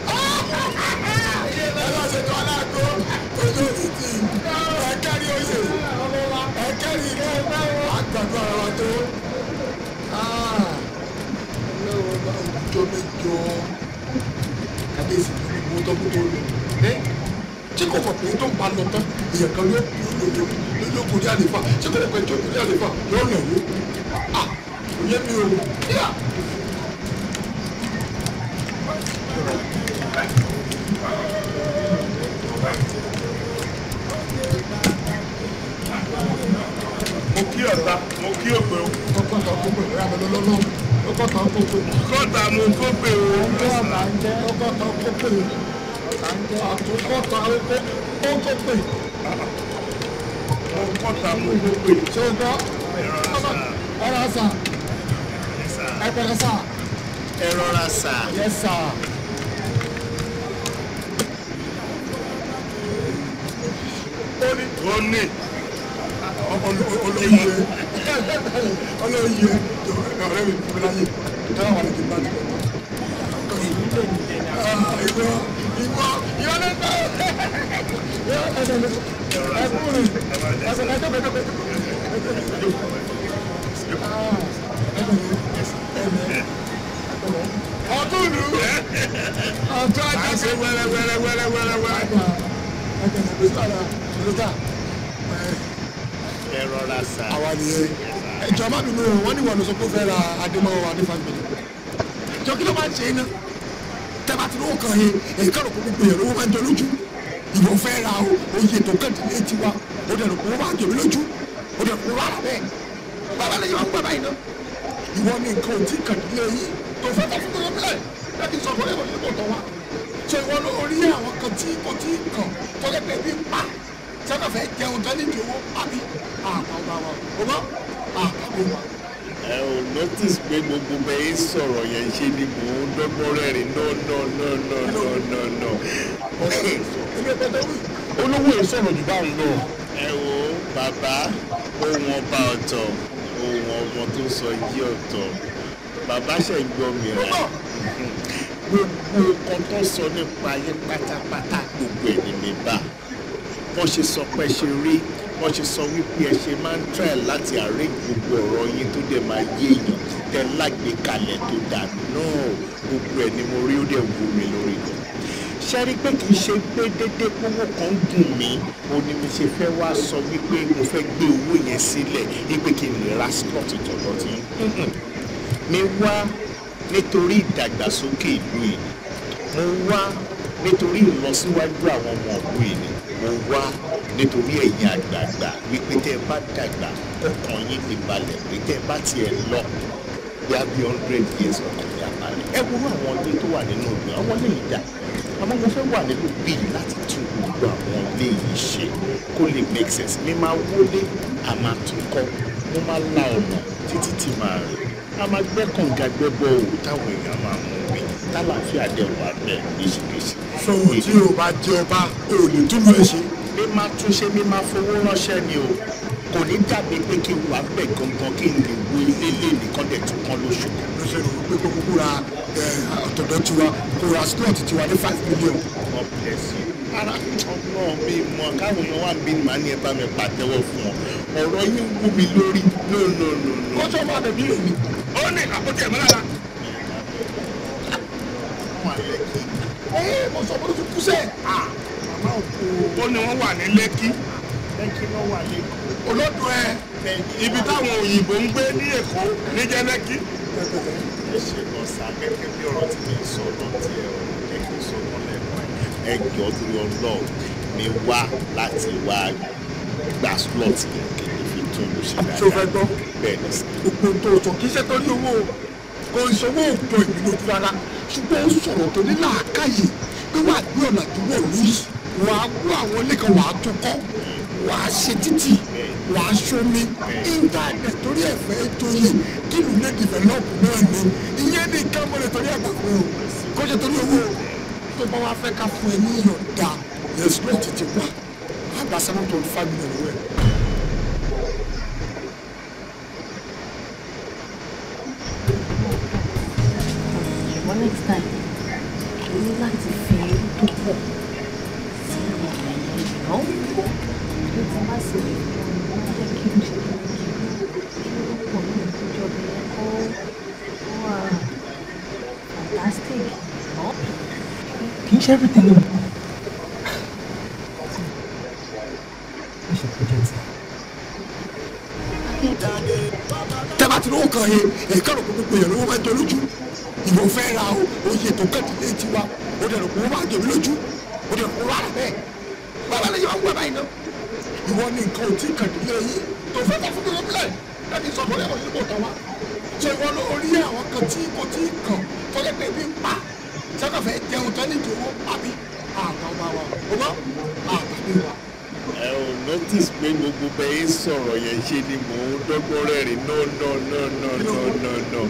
ẹ lọ ṣètò aláàgó ojú òtítì ẹgẹ́ rí oyè ẹgẹ́ rí àgbàdo ara wa tó. ọlọ́wọ́ bá òjò mẹ́jọ kábíyèsí ní gbogbo tó kú tó lò ẹ́ tí kò fọ̀ pé tó ń pa lọ tán èèyàn kan ló lò lò ló kò rí àlefa tí kò fọ̀ pé tó kò rí àlefa yóò nà wó à kò yẹ mi o yíyà. mo kí ọ̀tá mo kí òpè o ọkọ̀ tán kó pè é àbẹ̀lẹ̀ lọ́nà ọkọ̀ tán kó pè é. kọ́ta mo kó pè o ọkọ̀ tán kó pè é. àtúnkọ̀ tán kó pè é. mo kọ́ta mo kó pè ṣé o gbọ́ ọ̀rọ̀ sà ẹ pẹ̀lẹ́ sà ẹ rọra sà yẹ sà. ó ní ó ní olóyè olóyè ọ̀rẹ́ mi fún mi láyé dáhùn wà lẹ́kìn bá ti bọ̀. ìwọ ìwọ ìwọ ló ń bá ẹsẹ̀ mi ẹkún mi ẹsẹ̀ mi ẹjọ́ bẹ́ẹ̀ bẹ́ẹ̀ ọdún ìlú ọjọ́ à ń ajá ṣe wẹ́rẹ́ wẹ́rẹ́ wẹ́rẹ́ wẹ́rẹ́ wẹ́rẹ́ ẹ rọra sà àwa nìyẹn ẹjọ má bínú o wọn ní wọn lọ sọ pé ó fẹ́ ra adémọ́wọ́ adéfàgbélé jọ kí ló máa ń ṣe iná tẹ́bà tí lóò kàn yín èyí kàrò kó gbogbo yẹn lówó máa ń jọ lójú ìwọ fẹ́ ra o oyè tó kàn dín létí wa ó dẹ̀ rò pé ó máa ń jọ mí lójú ó dẹ̀ rò pé ó wà lábẹ́ bàbá lè yọ àwọn bàbá yìí náà ìwọ ní nǹkan ò tí kàn dín lé yín tó fẹ́ tọ́ fún gbogbo bílẹ̀ láti sọ fún ẹ̀wọ̀n yìí kò tọ́ wa ṣé ìwọ ló rí àwọn kan tí kò tí kàn tọ́lẹ̀ pé bí pa sẹ́kọ̀ fẹ́ jẹun gan ní ìdíwọ́ àbí àpá ọba wa ọba àpá ọba ẹ ò notice pé gbogbo bẹ́ẹ̀ sọ̀rọ̀ yẹn ṣe ni mò ń dọ́gbọ́n rẹ́rìn no no no no no no no. olówó yìí sọ̀rọ̀ jù báwọn lọ. ẹ wo bàbá ohun ọba ọ̀tọ̀ ohun ọmọ tó sọ yí ọ̀tọ̀ bàbá ṣe gbọ́ mi rẹ̀ gbogbo nǹkan tó sọ nípa ayé pátápátá gbogbo ẹ̀ ní mi bá wọ́n ṣe sọ pé ṣe rí wọ́n ṣe sọ wípé ẹ ṣe máa ń try láti àárẹ̀ gbogbo ọ̀rọ̀ yín tó dẹ̀ máa yé èèyàn tẹ́ lágbèékalẹ̀ tó dà náà gbogbo ẹ̀ ni mo rí ó dẹ̀ wú mi lórí gan ṣe rí pé kì í ṣe pé dédé owó kan dùn mí ó ní mi ṣe fẹ́ wá sọ wípé mo fẹ́ gbé owó yẹn sílẹ̀ wípé kí n lè ra slot tọ̀dọ̀ tí mi wá nítorí ìdàgbàsókè ìlú yìí mo wá nítorí ìlọsíwájú àwọn ọmọ ìlú yìí mo wá nítorí ẹ̀yin àgbààgbà wípé tẹ́ ẹ bá dàgbà ọkàn yín ti balẹ̀ pé tẹ́ ẹ bá tiẹ̀ lọ bí a bí hundred years ọkàn yín abalẹ̀ ẹ wo àwọn ilé tó wà nínú ìlú àwọn ilé yìí dà àmọ́ mo fẹ́ wà nínú bíi láti tún gbogbo àwọn ilé yìí ṣe kó lè make sense mi máa wọlé a máa tún kọ́ mo máa la ọ̀nà títí tí màá rìn a máa gbẹ́ kànga gbẹ́ bọ́ òwò táwọn èèyàn máa mú mi tálàáfíà dẹ̀ wà bẹ́ẹ̀ níṣìkèṣì. sọ̀rọ̀ tí o bá jẹ ọba o ò lè túbọ̀ ẹ ṣe. mi máa tún ṣe mi máa fowó ránṣẹ́ ni o kò ní dàbí pé kí n wà bẹ̀ gangan kí n lè wo ilé lè nìkan dẹ̀ tún kán lóṣù kan. ló ṣe rò pé kó kúkú ra ẹ, ọ̀tọ̀dọ̀ tiwa kó ra slot tiwa ní five million. God bless you. ara ọ̀nà mi mọ káwọn èèyàn wà bí màá ní ẹ bá mi pàtẹ́wọ́ fún ọ ọ̀rọ̀ yín wú mi lórí no no no no. kó tó máa bẹ̀bí rẹ̀ ni. ó ní àpótí ẹ̀mọ́ lára. wà lẹ́kì. ẹ mo sọ pé o ti kú sẹ́. màmá òkú ó ní wọ́n wà ní lẹ́kí lẹ́kì náà wà lẹ́kọ̀ọ́. olódùn ẹ. ibi táwọn òyìnbó ń gbé ní èkó níjẹ́ lẹ́kí. ẹ ṣe lọ sá gẹ́gẹ́ bí ọ̀rọ̀ tí mi sọ lọ tí ẹ ò jẹ́ kí n sọ lọ lẹ́kọ̀ọ́ ẹ jọ torí ọlọ́ọ̀ mi wá láti wá gba slot yẹn kí n fi tún lù ṣe dáadáa. ṣé o fẹ́ gbọ́? bẹ́ẹ̀ ni sá. gbogbo ohun tó o sọ kì í ṣe torí owó o kò ìṣòwò òpó ìbínú ojú ara ṣùgbọ́n ó sọ̀rọ̀ tó ní làákàyè pé wà á gbé ọ̀nà àdúgbò yìí wà á kó àwọn ilé kan wà á tún kọ́ wà á ṣe títì wà á ṣomi íńtánẹ̀tì torí ẹ̀fẹ́ tó yẹ kí ìlú lè dìvẹ́lọ́pù náà ni ìyẹn ní ká mọ́lẹ̀ torí àgbà fún o kó ṣe torí owó o tó bá wá fẹ́ ká fún ẹ ní ìyọ̀ǹda yẹn slot ti wà àgbà seven twenty five million wẹ̀. ṣùgbọ́n next time o ní láti fi irú tó pọ̀ sí àwọn ẹ̀yẹ ìná tó ti má sí lè fún ọ ní jẹ́ kí n ṣe kí n kí ó pọ̀ ní ìtọ́jú ọbẹ̀ yẹn kó kó wà fantastic ná. kì í ṣe everything ló ẹ ṣe project tẹ́bà tí lówó kan yẹn èyí kọ́ ló kó gbogbo yẹn lówó máa ń jọ lójú ìwọ fẹ́ ra o oyè tó kẹ́tì lé tiwa o dẹ̀ rò kó máa jẹ mí lójú o dẹ̀ kó wà rà bẹ́ẹ̀ bàbá lè yẹ wá wá báyìí náà ìwọ ní nǹkan ò tí ì kàdé lé yín tó fẹ́ bá fún mi lọ́bílẹ̀ láti sọ fún ẹ̀rọ yìí kò tán wá ṣé ìwọ ló rí àwọn kan tí kò tí ì kàn tọ́lẹ́ pé bí ń pa sẹ́kọ̀fẹ́ jẹun tán nídìí owó pàbí àtàwọn bá wa o bọ́ àtàbí wa. ẹ ò notice pé gbogbo bẹ́ẹ̀ sọ̀rọ̀ yẹn ṣe ni mò ń dọ́gbọ́n rẹ́rìn no no no no no no no.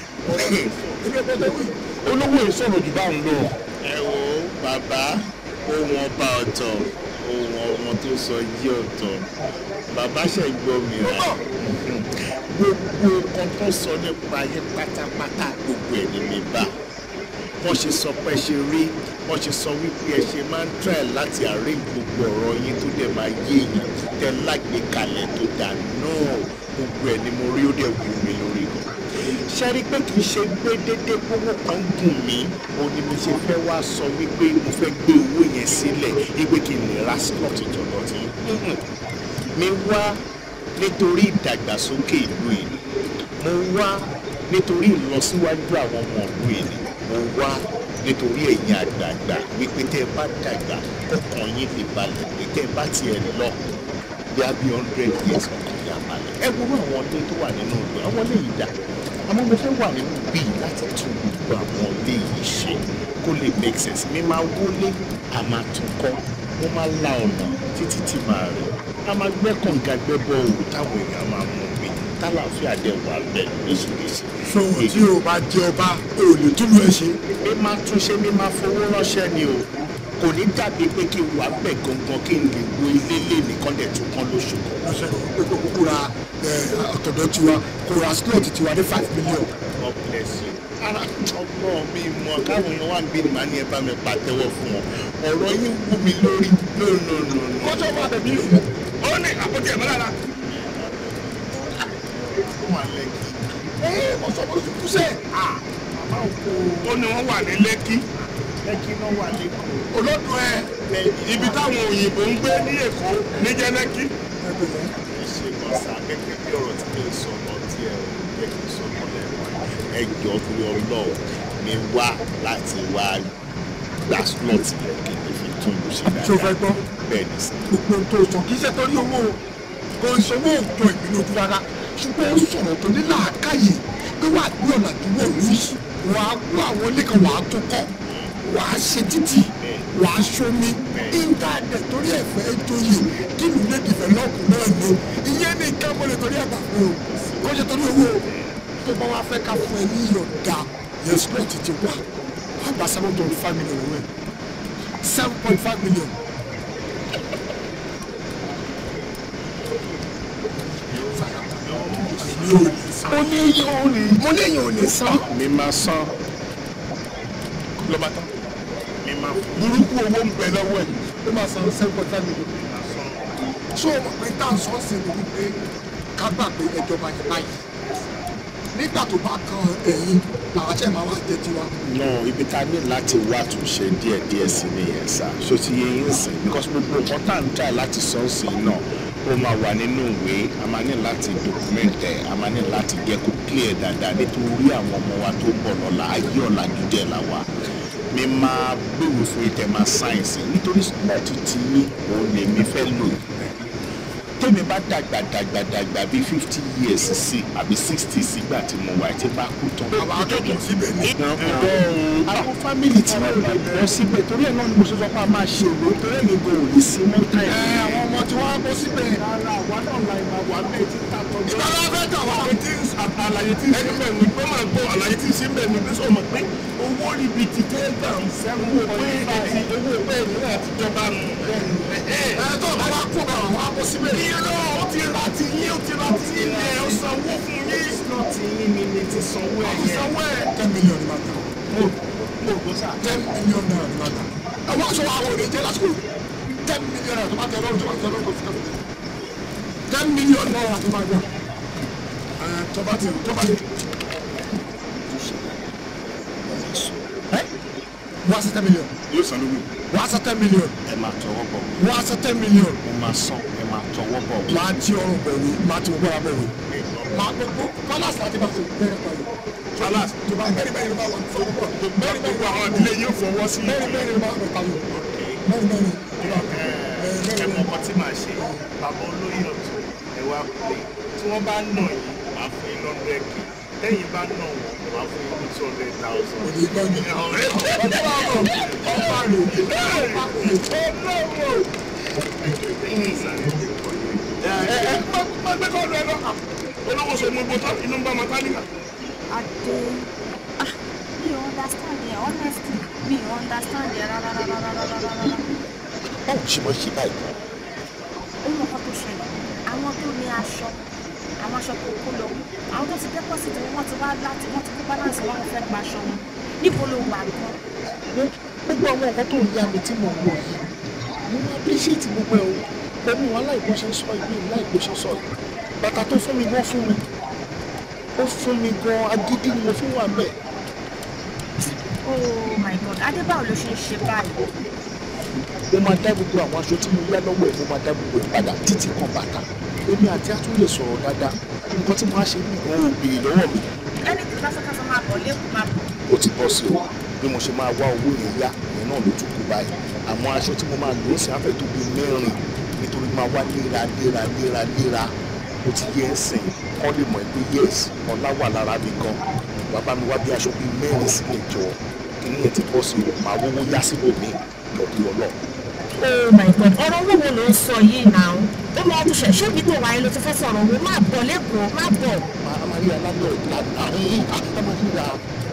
olówó yìí sọ̀rọ̀ jù báwọn lọ. ẹ wo bàbá ohun ọba ọ̀tọ̀ ohun ọmọ tó sọ yí ọ̀tọ̀ bàbá ṣe gbọ́ mi rà gbogbo nǹkan tó sọ nípa ayé pátápátá gbogbo ẹ̀ ní mi bá wọ́n ṣe sọ pé ṣe rí wọ́n ṣe sọ wípé ẹ ṣe máa ń try láti àárẹ̀ gbogbo ọ̀rọ̀ yín tó dẹ̀ máa yé èèyàn tẹ́ lágbèékalẹ̀ tó dà náà gbogbo ẹ̀ ni mo rí ó dẹ̀ wù mí lórí gan ṣe rí pé kì í ṣe pé dédé owó kan gùn mí òun ni mo ṣe fẹ́ wá sọ wípé mo fẹ́ gbé owó yẹn sílẹ̀ wípé kí n lè ra slot jọ̀dọ̀ tí mi wá nítorí ìdàgbàsókè ìlú yìí mo wá nítorí ìlọsíwájú àwọn ọmọ ìlú yìí mo wá nítorí ẹ̀yin àgbààgbà wípé tẹ́ ẹ bá dàgbà ọkàn yín lè balẹ̀ pé tẹ́ ẹ bá tiẹ̀ lọ bí a bí hundred years ọkàn yín á balẹ̀ ẹ wo àwọn ilé tó wà nínú ìlú àwọn ilé yìí dà àmọ́ mo fẹ́ wà nínú bíi láti tún gbogbo àwọn ilé yìí ṣe kó lè make sense mi máa wọlé a máa tún kọ́ mo máa la ọ̀nà títí tí màá rìn a máa gbẹ́ kànga gbẹ́ bọ́ òwò táwọn èèyàn máa mú mi tálàáfíà dẹ̀ wà bẹ́ẹ̀ lóṣìṣẹ́. so tí o bá jẹ ọba o lè túlù ẹ ṣe. mi máa túnṣe mi máa fowó ránṣẹ́ ni o kò ní dàbí pé kí n wà bẹ̀ gangan kí n lè wo ilé lé nìkan dẹ̀ tún kán lóṣù kan. lọ́sẹ̀ pé kó kúkú ra ẹ, ọ̀tọ̀dọ̀ tiwa kó ra slot tiwa ní five million. God bless you. ara ọgbọ́n mi mọ káwọn èèyàn wà níbí màá ní ẹ bá mi pàtẹ́wọ́ fún wọn ọ̀rọ̀ yín wú mi lórí no no no no. kọ́sọ́ máa bẹ̀ mí ó ní àpótí ẹ̀mọ́ lára. ó wà lẹ́kì. ẹ ọ̀sọ́ bó ti kú sẹ́ màmá òkú ó ní wọ́n wà ní lẹ́kí lẹ́kì náà wà lẹ́kọ̀ọ́. olódùn ẹ ibi táwọn òyìnbó ń gbé ní èkó níjẹ́ lẹ́kí. ẹ pẹ̀lẹ́. ṣe kan sá gẹ́gẹ́ bí ọ̀rọ̀ tí mo sọ lọ tí ẹ ò jẹ́ kí n sọ mọ́lẹ̀ wọn ẹ jọ torí ọlọ́ọ̀ mi wá láti wá gba slot yẹn kí n fi tún ìlú ṣe ṣé o fẹ́ gbọ́ bẹ́ẹ̀ ni sá. gbogbo ohun tó sọ kì í ṣe torí owó o kò ń sanwó òjò ìpínlẹ̀ ojú rárá ṣùgbọ́n ó sọ̀rọ̀ tó ní làákàyè pé wàá gbé ọ̀nà àdúgbò rí wàá gbọ́ àwọn ilé kan wàá tó kọ́ wàá ṣe títì wàá ṣomi íńtánẹ̀tì torí ẹ̀fẹ́ joyè kí ìlú lè dìfẹ́lọ́pù náà ni ìyẹn ní nǹkan mo lè torí ẹ̀gbà fún o kò ṣe torí owó o tó bá wá fẹ́ ká fún ẹ ní ìyọ̀ǹda yẹn slot ti wà wàá gba seven point five million rẹ seven point five million. mo ní yín ò ní mo ní yín ò ní san. mi máa san lọ́ba tán mi máa fún burúkú owó ń bẹ lọ́wọ́ ẹ̀ ó máa san seven point five million. ṣé o mọ̀ pé tá à ń sọ sí ni wípé ká gbà pé ẹjọba yẹn báyìí nígbà tó bá kan ẹ̀yìn làwọn àṣẹ máa wá jẹ tiwa. no ibi tá a ní láti wá àtúnṣe díẹ̀ díẹ̀ sí nìyẹn sá ṣó ti yẹ yín sìn because gbogbo nǹkan tá à ń tà láti sọ ọ́ sí náà ó máa wà nínú ìwé a máa ní láti document ẹ̀ a máa ní láti jẹ́ kó clear dáadáa nítorí àwọn ọmọ wa tó ń bọ̀ lọ́la ayé ọ̀làjú jẹ́ là wá mi máa gbèrò fún ìtẹ̀ máa sáyẹ̀nsì nítorí slot tí òun lèmi fẹ́ lò tèmi bá dàgbà dàgbà dàgbà bíi fifty years sí àbí sixty sígbà tí mo wà tí bá kú tán. àwọn akẹ́kọ̀ọ́ síbẹ̀ ní. àwọn fámìlì tí wọ́n bá bọ́ síbẹ̀ torí ẹ̀ náà ni mo ṣe sọ pé a máa ṣe òwe torí ẹ̀yin kò lè sí mọ́ táyà. ẹ àwọn ọmọ tí wọ́n á bọ́ síbẹ̀. rárá àwa náà la ìmọ̀ wà bẹ́ẹ̀ tí ta tọ́jú. ìgbà wọn fẹ́ tà wá. tí àlàyé tí ń ṣe bẹ́ẹ̀ ni pé máa gbọ́ àlàyé tí ń ṣe bẹ́ẹ̀ ni pé sọ ma pé owó ríbi ti tẹ́ gbà ń sẹ́wọ́n pé àti owó bẹ́ẹ̀ ni náà ti jọba nù. ẹ tó bá wá kó bá wọn á bọ́ síbẹ̀. irọ́ ó ti ra ti yín ó ti ra ti yín ẹ̀ ó sanwó fún yín. slot yín ni mi ti sanwó ẹ̀ yẹn. sanwó ẹ̀. ten million ni màá ta. mo mo gbọ́ sá. ten million naira ni màá ta. àwọn aṣọ àwọn òde jẹ́ lásìkò ten million naira tó bá tẹ lọ́rùn tó bá tẹ lọ́rùn kò sí kẹ́kọ̀ọ́. ten million naira tó máa gbà. ẹ tó bá ti tó bá ti. ẹ wọ́n á sẹ́ ten million. yóò san lówó. wọ́n á sẹ́ ten million. ẹ máa tọwọ́ bọ̀ wọ́n á sẹ́ ten million. ẹ máa san ẹ máa tọwọ́ bọ̀. máa ti ọrùn bẹ̀rù máa ti gbogbo ara bẹ̀rù. máa gbogbo palace láti bá tó bẹ̀rẹ̀ pẹ̀lú. Falas tó bá bẹ́ẹ̀ bẹ́ẹ̀ ni bá wà fọwọ́ pọ̀. bẹ́ẹ̀ gbogbo àwọn ìdílé yóò fọwọ́ sí. bẹ́ẹ̀ bẹ́ẹ̀ ni bá wà pẹ̀lú. bẹ́ẹ̀ bẹ́ẹ̀ ni tó bá bẹ́ẹ̀ ẹ mọ ọkọ tí màá ṣe bàbá olóyè ọ̀tún ẹ wá pé tí wọ́n bá nà yín màá fún yín lọ́dún ẹ̀kẹ́ tẹ́yìn bá nà wọ́n màá fún yín ní two hundred thousand. òní gbọ́dọ̀. ọ̀pá rò ọ̀pá rò ọ̀pá rò. olówó sọ mo gbọ́ tán inú ń bá mọ́tálíkà. Adé, ah, mi ò understand yẹn, honestly, mi ò understand yẹn rárá rárá rárá rárá rárá. báwo ṣe mọ ṣe báyìí. Ó mọ nǹkan tó ṣẹlẹ̀, àwọn tó ní aṣọ, àwọn aṣọ tó kó lọ, àwọn tó ti deposit wọn, wọ́n ti wá láti, wọ́n ti kó balance wọn, wọ́n fẹ́ gba aṣọ wọn. Níbo ló wà gan? gbogbo àwọn nǹkan tó ń yá mi tí mo wò yìí mo máa appreciate gbogbo ẹ̀ o pẹ̀lú wọn aláìbó ṣe ń sọ ìlú láìbó ṣe sọ yìí bàtà tó fún mi gan fún mi ó fún mi gan agídí ni mo fún wà bẹ́ẹ̀. Oh my God, Adé báwo ló ṣe ń ṣe báyìí? mo máa dá gbogbo àwọn aṣọ tí mo yá lọ́wọ́ ẹ̀ mo máa dá gbogbo ẹ̀ padà títí kan bàtà èmi àti àtún lè sọ̀rọ̀ dáadáa nǹkan tí mo á ṣe ní ìgbọ́n òbèrè lọ́wọ́ mi Ẹni tí kásánkásán máa bọ̀ lẹ́kùn máa bọ̀. ó ti bọ́ sí o bí mo ṣe máa wá owó yẹn yá ìyẹn náà ló tún kú báyìí àwọn aṣọ tí mo máa lò ó sì á fẹ́ tó bí mẹ́rin nítorí máa wá léra léra léra léra ó ti yẹ ẹ́ sìn kọ́ lè mọ̀ pé yes ọlá wà lára mi gan bàbá mi wá bí aṣọ bíi mẹ́rin sílẹ̀ jọ kíní yẹn ti bọ́ sí o máa wọ́wọ́ yá síbò mi lọ́dún ọlọ́ Oh my God, ọ̀rọ̀ owó wo ló ń sọ yìí náà? ó lọ ọdún ṣẹ̀ ṣé mi tó wáyé ló ti fẹ́ sọ̀rọ̀ wo má bọ̀ lẹ́kọ̀ọ́ má bọ̀. Maria lábẹ́ ìlànà àárín àtàmọ́síra.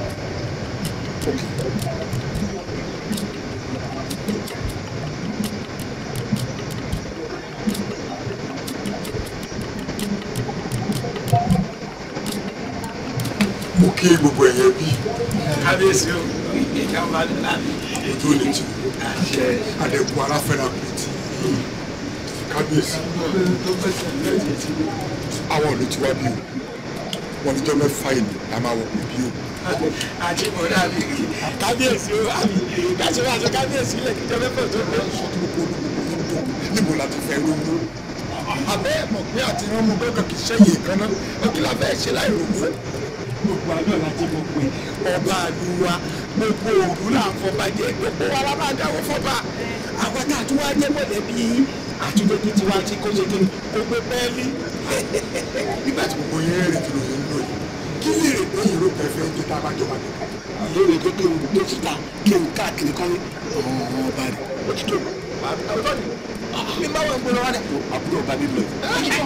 mo kí gbogbo ẹ̀yẹ bí kábíyèsí o ìjà máa ń lá ojú ò lè tì adẹ́kun aláfẹ́ra pẹ̀tì kábíyèsí àwọn ò lè ti wá bí o wọn níjọ́ mẹ́fà ìlú la máa wọ̀ pé bí o. àti mọ̀dà mi kábíyèsí o àmì kàṣíwájú kábíyèsí ilẹ̀ kíjọ mẹ́fà tó pé. níbo la ti fẹ́ rówó abẹ́ ẹ̀ mọ̀ pé àti rán mo gbọ́dọ̀ kì í ṣẹ́yìn kan náà ó kí la fẹ́ ṣe láì rówó. gbogbo àná láti mọ̀ pé ọba àlùwà gbogbo òru là ń fọba jẹ gbogbo wa la máa dáwọ́ fọba àwọn tá a tún wá jẹ́ mọ̀lẹ́bí àtúndé tó ti wá tí kò ṣe kí kó gbé pẹ́ẹ́lí. nígbà tí gbogbo yẹn rìn kìlọ̀ yẹn ń lò yìí kí lè rè pé ìró kẹfẹ́ jẹ́ tá a bá jọba nìkan. lórí pé kí n gbé síta kí n káàkiri kan ní ọ̀hún ọba rẹ̀ ó ti tó mi máa wọ̀ ń gbọ́dọ̀ wá dẹ̀. àbúrò ọba mi lọ.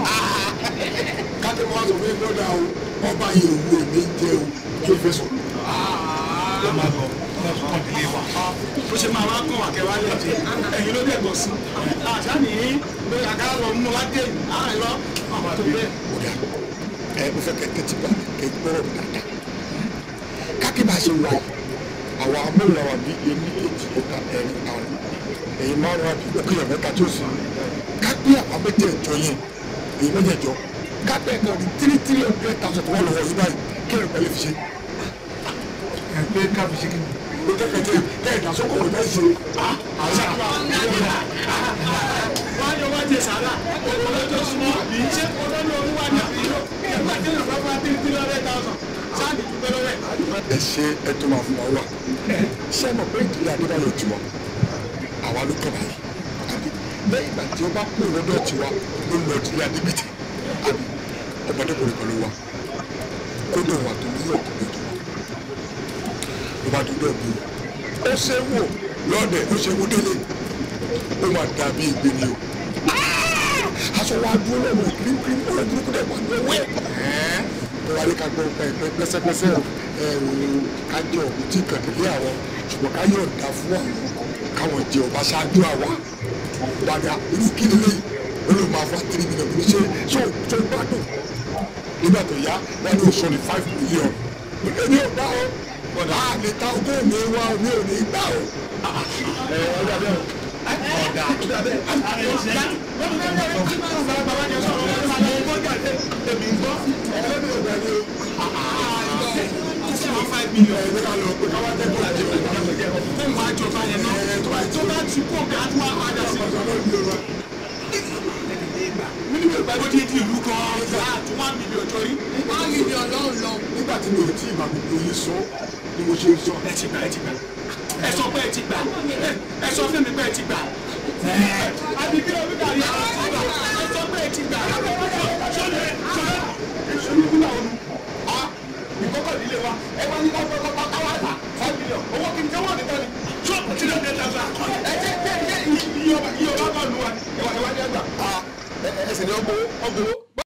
kájọ wọn sọ fún mi lọ́dà o ọba yìí òwú èmi ń jẹ o kí o fẹ́ sọ. ló máa lọ kàn délé wa. bó ṣe máa wá kàn wá kẹwàá lẹ́jẹ̀ ẹ̀yin ló dẹ̀ gbọ́ sí. àṣà nìyí pé àkàrà lọ mú wa dé àárín lọ àwọn tó bẹ́ẹ̀. ọ̀dà ẹ mo fẹ́ kẹ́ tẹ́tí bá kẹ́ gbọ́rọ̀ mi dáadáa. kákí bá a ṣe wà yìí àwọn amóhùn àwọn bíi ẹni èjì ẹ̀ta ẹ̀rin àrùn ẹ̀yin márùn-ún àbí ọkùnrin mẹ́ta tó sì kápẹ́ àwọn mẹ́jẹ̀ẹ̀jọ yẹn èyí mẹ́jẹ̀ẹ̀jọ kápẹ́ kan ní tírí tírí hundred thousand tó wà lọ́wọ́ yìí báyìí kí ẹ̀rọ pẹ̀lú fi ṣe. ẹ pé ká fi ṣe kí ni. o jẹ́ kẹ́kẹ́ kẹ́ ẹ̀dá sọ́kò kò fẹ́ ṣe. àṣà wọ́n á yọ wá jẹ sàrà owó lọ́jọ́ súnmọ́ àbí ṣé ọdọ́ ní orúwà ní àbí nígbà tí yóò fẹ́ fún wa tírí tírí hundred thousand sáàdì dúpẹ́ lọ́wọ́ ẹ̀. ẹ ṣe ẹ tó máa fún wa wà ṣé mo pé ìdílé adébáyọ̀ tiwọn àwa ló kọ́ báyìí àbí lẹ́yìn ìgbà tí ó bá kú lọ́dọ̀ tiwa ló lọ ìdílé adébìtì àbí ọmọdékùnrin kan ló wà kó dùn wà tó ní ọkùnrin tó wà ló bá dúdú ọ̀gbìn ó ṣe wò lọ́dẹ̀ ó ṣe wò délé ó máa dàbí ìgbé ni o aṣọ wa dúró lọ́wọ́ kíríkírí ó lọ burúkú dẹ̀ wà ní owó ẹ̀ wálé ká gbọ́ pẹ́ pẹ́sẹ́pẹ́sẹ́ ẹ̀rù kájọ tí kàdélé àwọn ṣùgbọ́n ká yọ̀ dá fún àwọn káwọn jẹ ọba ṣáájú àwa wàdà irú kí lélẹ̀ ó lè máa fa three million ní ṣe ṣó ṣó gbádùn nígbà tó yá wọn ní oṣù ní five million èmi ò gbà ó ọ̀dà lè ta ogún mi wá mi ò ní gbà ó. ẹ ọ̀dà bẹ́ẹ̀ ọ̀dà ọ̀dà bẹ́ẹ̀ five million ẹ̀rọ ká lọ pé káwá tẹ́kọ̀ọ́ àti ọ̀gá fún wa jọba yẹn náà tó bá tó bá ti kó ọ̀gá tó wá padà sí ọ̀gá lọ́dún lọ́wọ́. mílíọ̀nù ìgbàgbọ́ tí ti ìlú kan ọ̀gá tó wá mílíọ̀nù jọ rí. wá mílíọ̀nù lọ́hùn lọ. nígbà tí mi ò tí ì máa gbogbo yín sọ ni mo ṣe ń sọ. ẹ ti gbà ẹ ti gbà ẹ sọ pé ẹ ti gbà ẹ sọ fún mi pé ẹ ti gbà. àbí kí ló ń gbà yẹn ẹ sọ pé ẹ ti gbà.